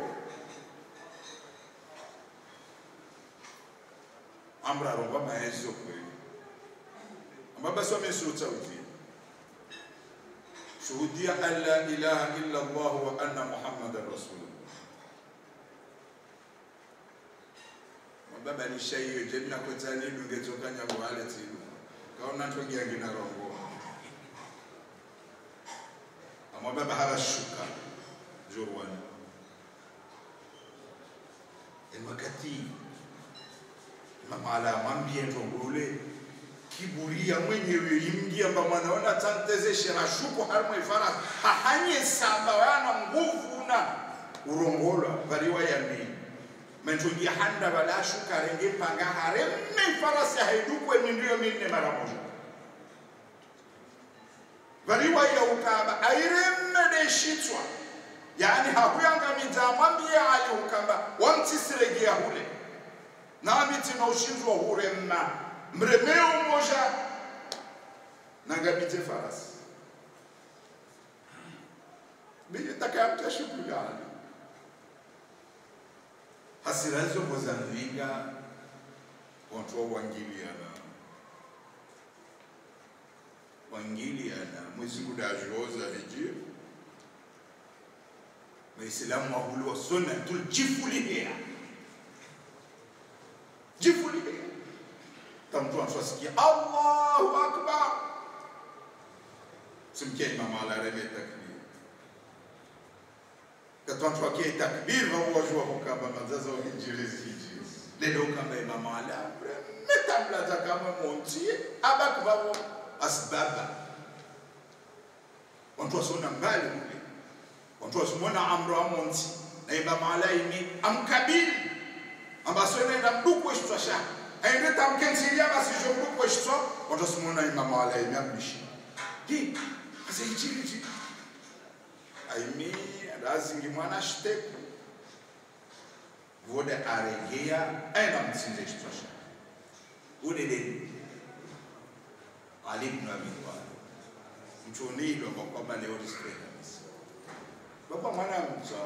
amra ronga maezo kwenu amba basi wamesutaudia shuhudia an la ilaha illa Allah wa anna Muhammadan rasulullah mababa ni shaiyo jenna kwetani dungetoka nyago wale tinu kaona ntogia ngina rongo amababa habashuka jurwani wakati mama ala mwambie ntongole kiburia mwenyewe imgi amba mwanaona tantezeshe na shuku harimo ifara hahanye saba yana nguvu na urongolwa variwa yami mentugia handa bala shuka renge panga haremme farasi haidukwe mindio minne mara moja variwa ya ukaba airemme de shitwa yani hakuyanga mwambie ali ukamba wamtisiregia hule nami tina ushinzwa huremma mremeo moja nangabite farasi bije takayamta shughuli ali hasira hizo mozambiga watu wangiliana wangiliana mwezi kudajoza hiji waislamu wahuliwa sunnatul jifulihia jifulihia tamtu antuasikia allahu akbar simkia imam ala reme takbir katwantu akie takbir vawajua hukamba mazaza wahinjirizi hiji lelo kamba imam ala metamlaza kama montie abak vavo asbaba wantu wasona mbali kule wantu wasimona amro amonti na imam ala ini amkabili ambasonenda mduku weshitwasha aende tamkensiria basi jo mduku weshitwa wantu wasimona imam ala ini ambishi hi asa ichiriti aimi razingi mwana shiteku vode aregea aenda mtsinze chitwasha udedeni ali ibn abi talib mchunilwa kwa kwamba leo risike kabisa baba mwana mza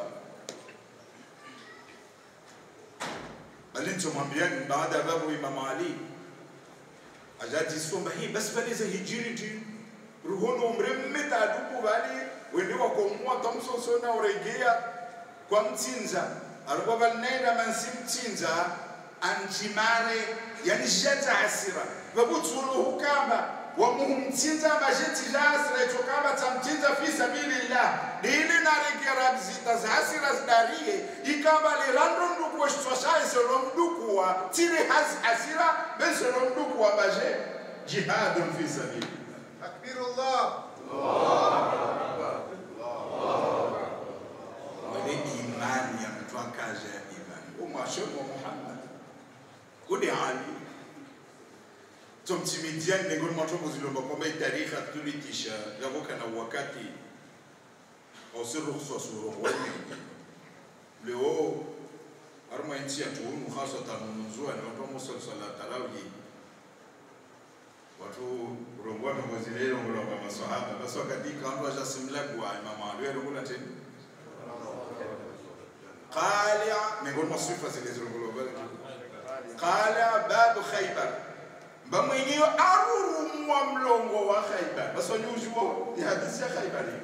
bali nichomwambia ni baada ya babu imam ali ajati somba hii basi bali za hijiri ti ruhono mremme taduku bali wende wakomua tamsoso na uregea kwa mtsinza alikuwa balinenda mansi mtsinza anjimare yani jeta hasira vabutsuluhu kamba wamuhumtsinza bajeti jasira icho kamba tamtsinza fi sabilillah dili naregera bzita zahasira zidarie ikamba lirando mduku weshitwasha iselo mdukuwa tili hasi hasira beselo mdukuwa baje jihadun fi sabilillah Takbirullah. wale imani ya mtu akaja ya imani umwashoni wa muhammad kudi ali tomtimidiani nengoni mwatongo zilomba kwamba itarikha tulitisha yavoka na wakati ausiruhuswa surohoni leo arma inchi yatuunu hasatan nunzua ni watu wamusalsala tarawih watu urongwa tongozilelo ngolomba maswahaba basi wakadika wantu wajasimlagwa imamu ali werungula teni qalia miongoni mwa sifa zilizongolova qalia babu khaybar mba mwenyewe arurumwa mlongo wa khaybar basonyuziwo ni hadisi ya khaybar hii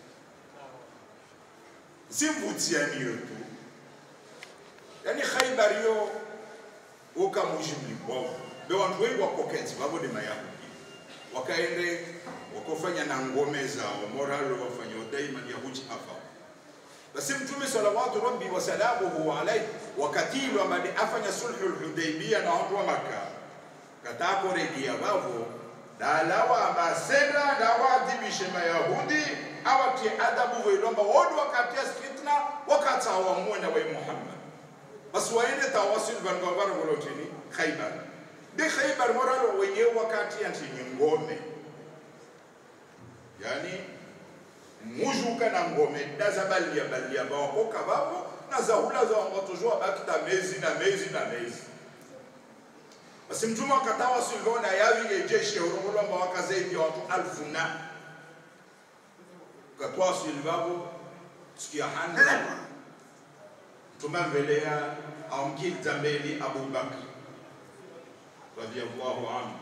simvutianiyo tu yani khaybar yo ukamuji mlikwao be wantu wengi wakokenzi vavo ni mayahudi wakaende wakofanya na ngome zao moralo wafanya daima yahuji afa basi mtume salawatu rabbi wasalamuhu alaihi wakatilwa madi afanya sulhu lhudaibia na wantu wa maka katakoregia vavo dalawa ambaseda dawaadhibishe mayahudi awatie adabu veilomba wodi wakatia fitna wakatawamue na wai muhammad basi waende tawasil vangavarongolotini khaibar bi khaibar moralo wenyewe wakati antini ngome yani mujuka na ngome daza balia balia bawakoka babo na zahula za wangatujua bakita mezi na mezi na mezi basi mtume akatawa silvona yavile jeshi ya urongolomba wakazaidi ya watu alfu na katwa silvavo sikia handa mtume mbelea amkilta mbeli abubakr radiyallahu anhu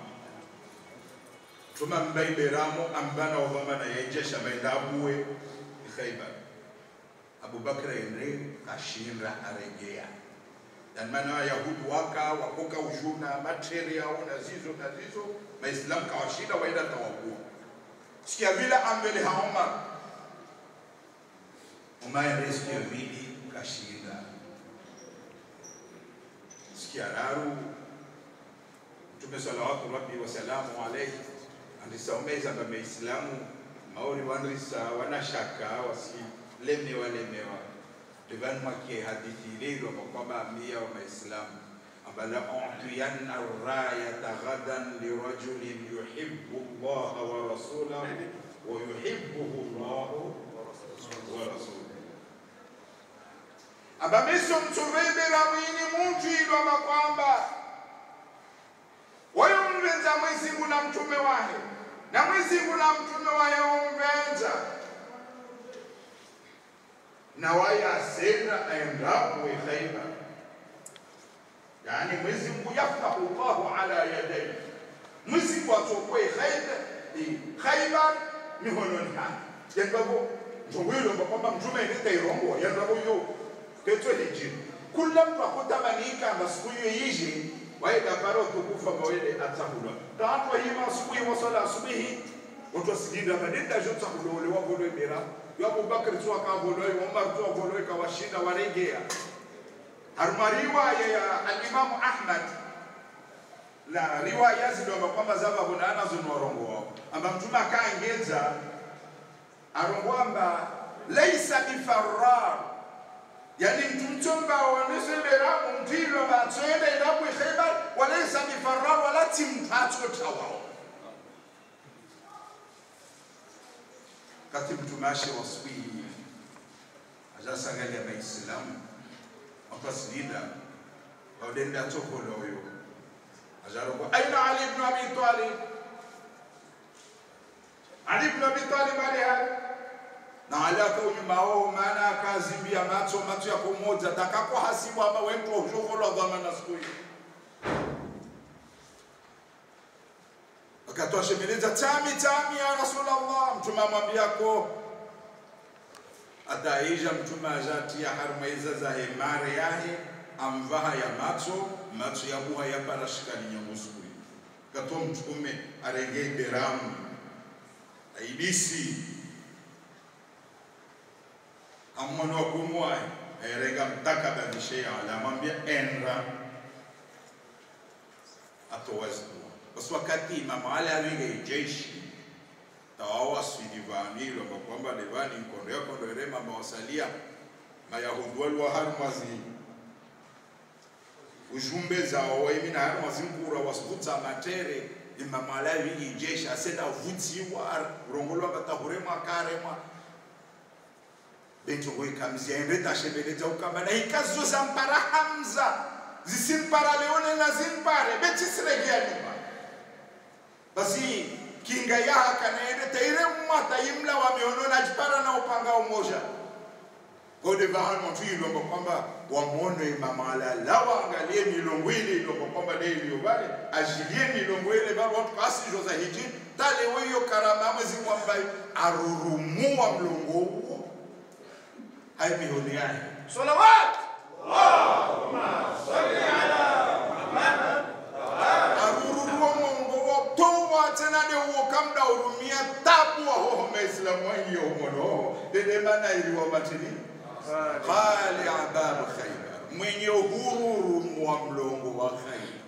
tuma mbaiberamo ambana ovamana yainjesha maenda abuwe khaibar abubakar endre kashinra aregea yani maana wayahudi waka wakoka ujuna materia na zizo na zizo maislamu kawashinda waenda tawabua sikia vile ambele ha omar umar sikia vili kashinda sikia raru mtume salawatu rabbi wasalamu alaihi andisaomeza nga maislamu maori wanrisa wanashaka wasilemewa lemewa livanmakie hadithi ililwa kwa kwamba ambia wa maislamu ambala utiyanna rayata ghadan lirajulin yuhibbu llaha wa rasulahu wa yuhibbuhu llahu wa rasuluhu abamiso mtuvibira mwini muntu ilwama kwamba wayomvenza mwezingu na mtume wahe na mwezingu na mtume wahe womvenza na waye asenda aendapo ekhaiba yani Mwenyezi Mungu yaftahu Allahu ala yadayhi Mwenyezi Mungu atokwe Khaybar Khaybar mihononi hake yangabo njowilo kwamba mtume ndite irongo yangabo yo ketwe hijiri kula mtu akutamanika masiku hiyo yiji waida paro tukufa mawele atakula tatu hima asubuhi wasala asubuhi watu wasigida badenda jota kulole wa bolo mira ya Abubakar tu akabolo Umar tu akabolo kawashinda waregea haruma riwaya ya al-Imam Ahmad na riwaya zidoma kwamba zava bonana zinorongo wao amba mtume akaengeza arongwamba laisa bifarrar yani mtumtomba wanesebera umtilo batswele ilabu khaybar walaysa bifarrar wala timtatso tawao kati mtumashi waswi ajasangalia maislamu wakasidida waudenda tokolo huyo ajaroko aina ali ibn abi talib ali ibn abi talib aliha na alaka unyuma wao maana akazimbia macho macho yako moja takako hasibu ama wemtu ushogolo dhamana siku hiyo akatoa shemeleza tami tami ya rasulullah mtume amwambia ko ataisha mtume ajatia harmaiza za hemare yahe amvaha ya macho macho ya muha ya parashikani nyangu siku hiyo katoa mtume arengei beramu aibisi ammono wa kumwai airega mtaka badishe ala amwambia enra atowazikuwa basi wakati imamu ali avinge jeshi tawawa swidivani lomba kwamba levani nkondo yako ndo irema mawasalia mayahudi waliwa harumazi ujumbe zao waimi na harumazi nkura wasikuta matere imamu ali avinge jeshi asenda vutiwa urongolwa batahuremwa karemwa bento goikamzia endeta shebeleta ukamba na ikazo za mpara hamza zisimpara leone na zimpare betisiregea nyuma basi kinga yaha kanaende teire mwata imla wameono na jipara na upanga umoja kode vahan mtu ilomba kwamba wamone mamala lawa angalie milongo ile ilomba kwamba de iliyobale ajilie milongo ile bali watu kasi joza hiji tale weyo karama mwezi mwamba arurumua mlongo huo hai mihoni yake صلوات arururua mongo wo towa tena de wo kamda urumia tabu wa ho maislamu wangi yo mono de de mana ili wa matini qali abab khaybar mwenye uhuru wa mlongo wa khaybar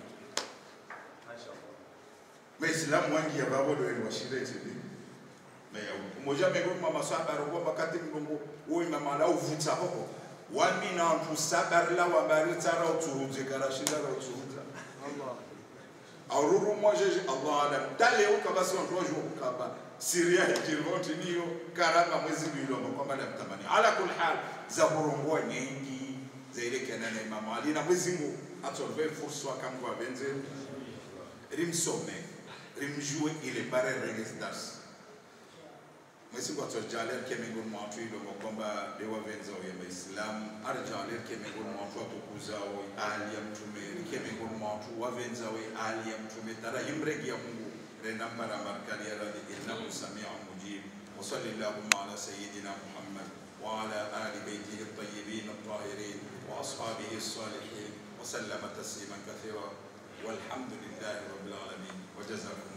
maislamu wangi ya babo do ni washireti ni meya umoja mego mama sahaba ro kwamba kati mlongo wo mama la uvuta hoho wami na mtu sabar la wa barita ra uturuze karashida ra uturuza aururu mwajeje Allah alam dale uka basi watu wajua ukaba siria hijiroti niyo karama mwezi bilo kwamba na mtamani ala kul hal za kurongoa nyingi za ile kana na Imam Ali na mwezi Mungu atolve fursa akamgwa benze rimsome rimjue ile bare reges das mwezi Mungu atojalia kemengo mwatu ilo kwamba dewa venza wa Waislamu arjalia kemengo mwatu atukuzao ali ya mtume kemengo mwatu wavenza we ali ya mtume tara himregi ya Mungu renambara markali ya radhi innahu samiu mujib wa sallallahu ala sayyidina Muhammad wa ala ali baytihi at-tayyibin at-tahirin wa ashabihi as-salihin wa sallama tasliman kathira والحمد لله رب العالمين وجزاكم